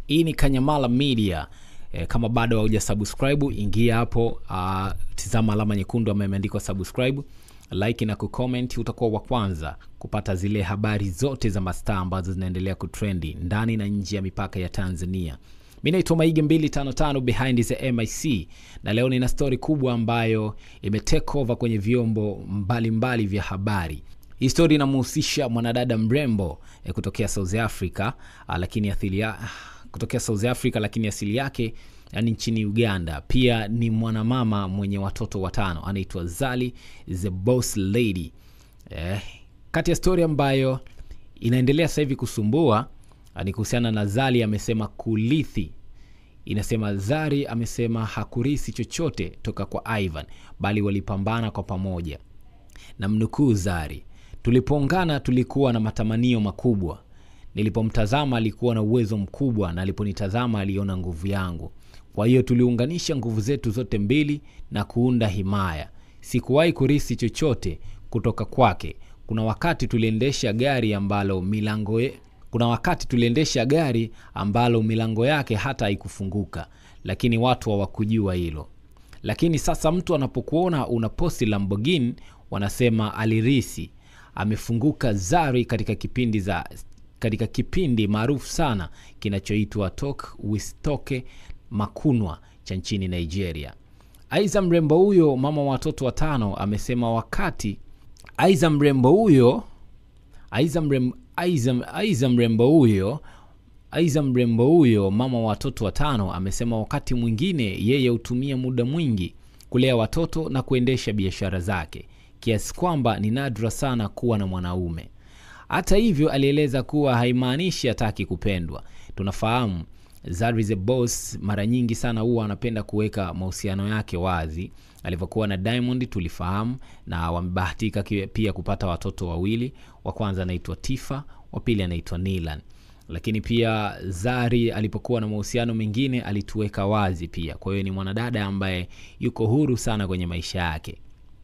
hii ni kanyamala media e, kama bado hauja subscribe ingia hapo uh, tizama alama nyekundu ambayo imeandikwa subscribe like na kucomment utakuwa wa kwanza kupata zile habari zote za mastaa ambazo zinaendelea kutrendi ndani na nje ya mipaka ya tanzania mi naitwa maige 255 behind the mic na leo nina stori kubwa ambayo imetake over kwenye vyombo mbalimbali mbali vya habari hii stori inamhusisha mwanadada mrembo eh, kutokea south africa ah, lakini athili ya, kutokea south africa lakini asili yake yani nchini uganda pia ni mwanamama mwenye watoto watano anaitwa zali the boss lady eh, kati ya stori ambayo inaendelea sasa hivi kusumbua ah, ni kuhusiana na zali amesema kulithi inasema zari amesema hakurisi chochote toka kwa ivan bali walipambana kwa pamoja na mnukuu zari tulipoungana tulikuwa na matamanio makubwa nilipomtazama alikuwa na uwezo mkubwa na aliponitazama aliona nguvu yangu kwa hiyo tuliunganisha nguvu zetu zote mbili na kuunda himaya sikuwahi kurisi chochote kutoka kwake kuna wakati tuliendesha gari ambalo milango ye, kuna wakati tuliendesha gari ambalo milango yake hata haikufunguka lakini watu hawakujua hilo lakini sasa mtu anapokuona una posti lamborghini wanasema alirisi amefunguka zari katika kipindi za katika kipindi maarufu sana kinachoitwa tok wistoke makunwa cha nchini nigeria aiza mrembo huyo mama wa watoto watano amesema wakati aiza mrembo huyo aiza mrembo, aiza, aiza mrembo huyo aiza mrembo huyo mama wa watoto watano amesema wakati mwingine yeye hutumia muda mwingi kulea watoto na kuendesha biashara zake kiasi kwamba ni nadra sana kuwa na mwanaume hata hivyo alieleza kuwa haimaanishi hataki kupendwa tunafahamu Zari the boss mara nyingi sana huwa anapenda kuweka mahusiano yake wazi alivyokuwa na diamond tulifahamu na wamebahatika ki- pia kupata watoto wawili wa kwanza anaitwa tifa wa pili anaitwa nilan lakini pia zari alipokuwa na mahusiano mengine alituweka wazi pia kwa hiyo ni mwanadada ambaye yuko huru sana kwenye maisha yake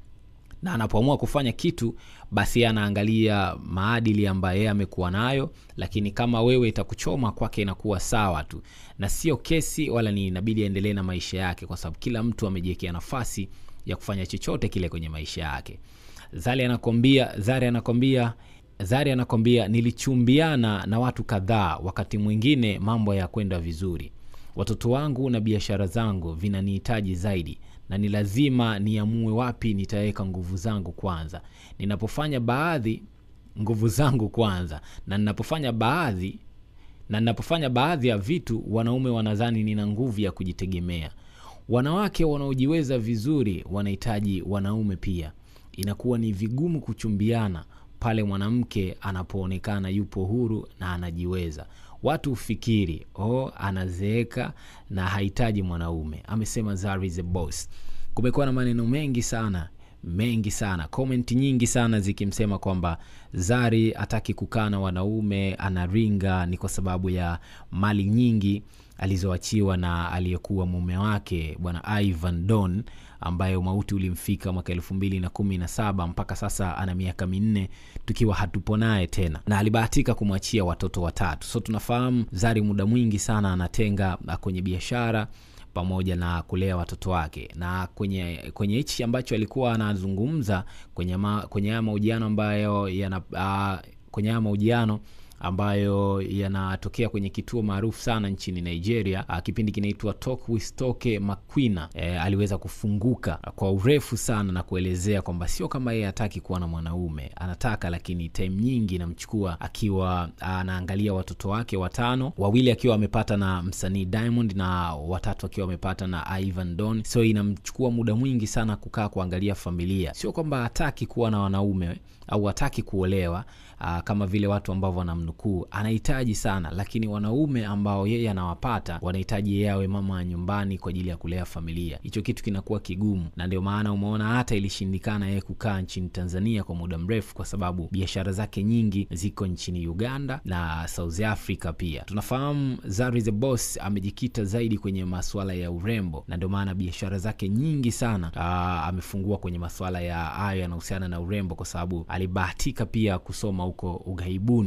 na anapoamua kufanya kitu basi anaangalia maadili ambayo yeye amekuwa nayo lakini kama wewe itakuchoma kwake inakuwa sawa tu na sio kesi wala ni inabidi aendelee na maisha yake kwa sababu kila mtu amejiwekea nafasi ya kufanya chochote kile kwenye maisha yake zari anakwambia zari anakwambia zari anakwambia nilichumbiana na watu kadhaa wakati mwingine mambo ya kwenda vizuri watoto wangu na biashara zangu vinanihitaji zaidi na ni lazima niamue wapi nitaweka nguvu zangu kwanza ninapofanya baadhi nguvu zangu kwanza na ninapofanya baadhi na ninapofanya baadhi ya vitu wanaume wanadhani nina nguvu ya kujitegemea wanawake wanaojiweza vizuri wanahitaji wanaume pia inakuwa ni vigumu kuchumbiana pale mwanamke anapoonekana yupo huru na anajiweza watu hufikiri oh, anazeeka na hahitaji mwanaume amesema Zari the boss kumekuwa na maneno mengi sana mengi sana komenti nyingi sana zikimsema kwamba zari hataki kukaa na wanaume anaringa ni kwa sababu ya mali nyingi alizoachiwa na aliyekuwa mume wake bwana ivan don ambaye mauti ulimfika mwaka elfu mbili na kumi na saba mpaka sasa ana miaka minne tukiwa hatupo naye tena na alibahatika kumwachia watoto watatu so tunafahamu zari muda mwingi sana anatenga ah, kwenye biashara pamoja na kulea watoto wake na kwenye kwenye hichi ambacho alikuwa anazungumza kwenye ma, kwenye haya mahojiano ambayo yana uh, kwenye haya mahojiano ambayo yanatokea kwenye kituo maarufu sana nchini nigeria uh, kipindi kinaitwa talk with toke maquina e, aliweza kufunguka kwa urefu sana na kuelezea kwamba sio kama yeye hataki kuwa na mwanaume anataka lakini time nyingi inamchukua akiwa anaangalia watoto wake watano wawili akiwa amepata na msanii diamond na watatu akiwa amepata na ivan don so inamchukua muda mwingi sana kukaa kuangalia familia sio kwamba hataki kuwa na wanaume au hataki kuolewa aa, kama vile watu ambavyo wanamnukuu anahitaji sana lakini wanaume ambao yeye anawapata wanahitaji yeye awe mama wa nyumbani kwa ajili ya kulea familia hicho kitu kinakuwa kigumu na ndio maana umeona hata ilishindikana yeye kukaa nchini tanzania kwa muda mrefu kwa sababu biashara zake nyingi ziko nchini uganda na south africa pia tunafahamu zari the boss amejikita zaidi kwenye masuala ya urembo na ndio maana biashara zake nyingi sana aa, amefungua kwenye masuala ya hayo yanahusiana na urembo kwa sababu alibahatika pia kusoma huko ughaibuni na baada ya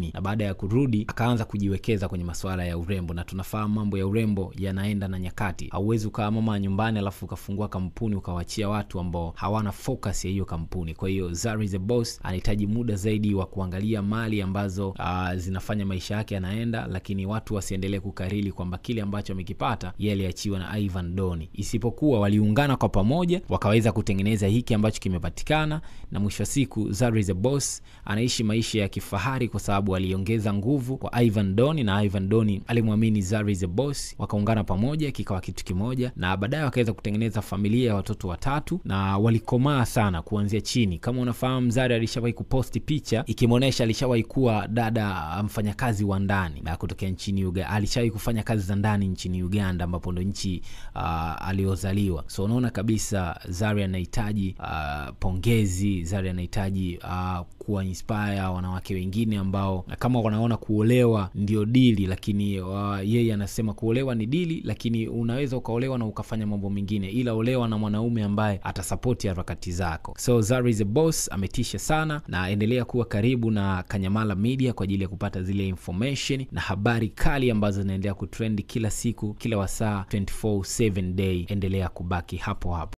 ya kurudi akaanza kujiwekeza kwenye masuala ya urembo, na tunafahamu mambo ya urembo yanaenda na nyakati. Hauwezi ukawa mama nyumbani alafu ukafungua kampuni ukawachia watu ambao hawana focus ya hiyo kampuni. Kwa hiyo Zari the Boss anahitaji muda zaidi wa kuangalia mali ambazo uh, zinafanya maisha yake yanaenda, lakini watu wasiendelee kukariri kwamba kile ambacho amekipata yeye aliachiwa na Ivan Doni, isipokuwa waliungana kwa pamoja wakaweza kutengeneza hiki ambacho kimepatikana, na mwisho wa siku Zari the Boss anaishi maisha ya kifahari kwa sababu aliongeza nguvu kwa Ivan Doni na Ivan Doni alimwamini Zari the Boss, wakaungana pamoja kikawa kitu kimoja, na baadaye wakaweza kutengeneza familia ya watoto watatu na walikomaa sana kuanzia chini. Kama unafahamu, Zari alishawahi kuposti picha ikimwonyesha alishawahi kuwa dada mfanyakazi wa ndani na kutokea nchini Uganda, alishawahi kufanya kazi za ndani nchini Uganda ambapo ndo nchi uh, aliozaliwa. So unaona kabisa Zari anahitaji uh, pongezi. Zari anahitaji uh, kuwa inspire wanawake wengine ambao kama wanaona kuolewa ndio dili, lakini uh, yeye anasema kuolewa ni dili, lakini unaweza ukaolewa na ukafanya mambo mengine, ila olewa na mwanaume ambaye atasapoti harakati zako. So Zari the Boss ametisha sana, na endelea kuwa karibu na Kanyamala Media kwa ajili ya kupata zile information na habari kali ambazo zinaendelea kutrend kila siku, kila wasaa 24/7 day. Endelea kubaki hapo hapo.